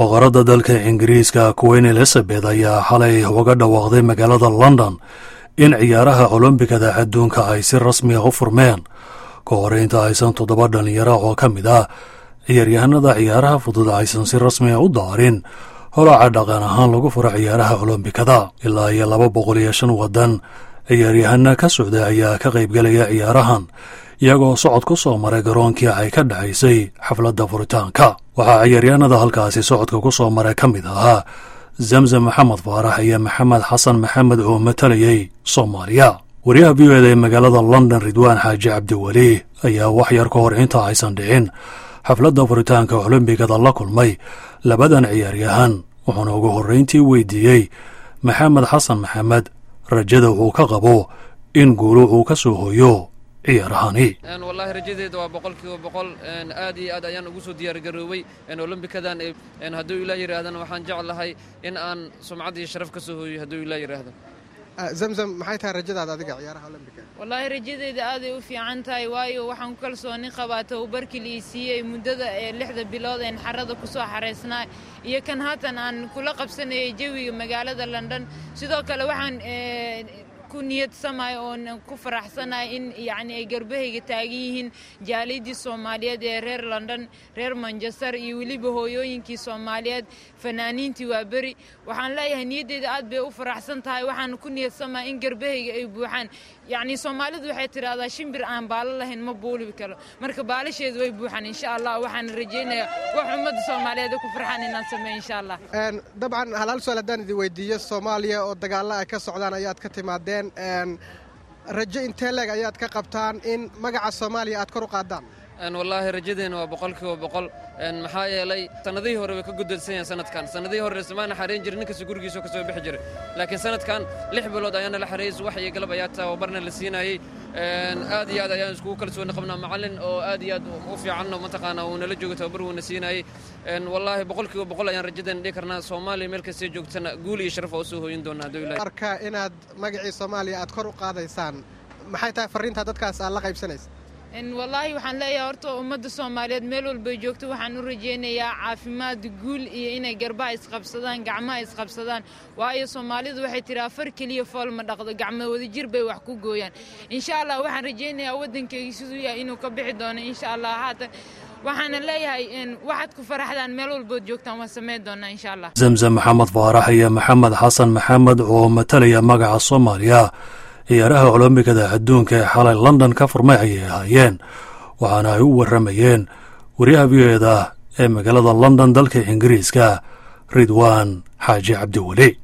boqoradda dalka ingiriiska queen elizabeth ayaa xalay uga dhawaaqday magaalada london in ciyaaraha olombikada adduunka ay si rasmi ah u furmeen ka hor inta aysan toddoba dhalinyaro oo ka mid ah ciyaaryahanada ciyaaraha fudud aysan si rasmi ah u daarin holaca dhaqan ahaan lagu furo ciyaaraha olombikada ilaa iyo laba boqol iyo shan waddan ciyaaryahana ka socda ayaa ka qaybgelaya ciyaarahan iyagoo socod ku soo maray garoonkii ay ka dhacaysay xafladda furitaanka waxaa ciyaaryahanada halkaasi socodka ku soo maray ka mid ahaa zamzam maxamed faarax iyo maxamed xasan maxamed oo matalayay soomaaliya wariyaha v o eda ee magaalada london ridwaan xaaji cabdiweli ayaa wax yar ka hor inta aysan dhicin xafladda furitaanka olombigada la kulmay labadan ciyaaryahan wuxuuna ugu horrayntii weydiiyey maxamed xasan maxamed rajada uu ka qabo in guulu uu ka soo hoyo ciyaarahani wallaahi rajadeeda waa boqol kiiba boqol aad iyo aad ayaan ugu soo diyaargaroobay olombikadan hadduu ilaa yidhaahdana waxaan jeclahay in aan sumcad iyo sharaf ka soo hooyo hadduu ilaa yidhaahdo zamzam maxay tahay rajadaada adiga ciyaaraha olombika wallaahi rajadeeda aaday u fiican tahay waayo waxaan ku kalsooni qabaa tababarkii la ii siiyey muddada ee lixda bilood een xarada ku soo xaraysnaa iyo kan haatan aan kula qabsanayay jawiga magaalada london sidoo kale waxaan ku niyadsamay oon ku faraxsanahay in yacni ay garbahayga taagan yihiin jaaliyaddii soomaaliyeed ee reer london reer manchester iyo weliba hooyooyinkii soomaaliyeed fanaaniintii waa beri waxaan leeyahay niyaddeeda aad bay u faraxsan tahay waxaan ku niyadsamaya in garbahayga ay buuxaan yacni soomaalidu waxay tidhaahdaa shimbir aan baalo lahayn ma buulibi karo marka baalasheedu way buuxaan insha allah waxaan rajaynayaa wax ummadda soomaaliyeed ku farxaan inaan sameeyo insha allah dabcan halaal su-aal haddaan idin weydiiyo soomaaliya oo dagaalla ay ka socdaan ayaad ka timaadeen rajo intee leeg ayaad ka qabtaan in magaca soomaaliya aad kor u qaadaan wallaahi rajadeena waa boqol kiiba boqol maxaa yeelay sannadihii hore way ka gudadsan yahan sanadkan sannadihii hore ismaana xareyn jirin ninkasta gurigiisoo ka soo bixi jiray laakiin sanadkan lix bilood ayaana la xareeyey subax iyo galab ayaa tababarna la siinayey aad iyo aad ayaan iskugu kalsooni qabnaa macallin oo aad iyo aad u fiicanno mataqaanaa uu nala joogo tababar wuuna siinayey wallaahi boqol kiiba boqol ayaan rajadeena dhihi karnaa soomaaliya meel kastee joogtana guul iyo sharaf oo soo hooyin doonaa hadduu ilahay arka inaad magacii soomaaliya aad kor u qaadaysaan maxay tahay farriintaa dadkaas aad la qaybsanaysa wallaahi waxaan leeyahay horta ummadda soomaaliyeed meel walbay joogto waxaan u rajaynayaa caafimaad guul iyo inay garbaha isqabsadaan gacmaha isqabsadaan waayo soomaalidu waxay tihi afar keliya fool ma dhaqdo gacmo wadajir bay wax ku gooyaan insha allah waxaan rajaynayaa waddankayga siduu yahay inuu ka bixi doono insha allah haatan waxaana leeyahay waxaad ku faraxdaan meel walbood joogtaan waan samayn doonaa insha allah zamzam maxamed faarax iyo maxamed xasan maxamed oo matalaya magaca soomaaliya ciyaaraha olombikada adduunka ee xalay london ka furmay ayay ahaayeen waxaana ay u warramayeen wariyaha v o eda ee magaalada london dalka ingiriiska ridwaan xaaji cabdiweli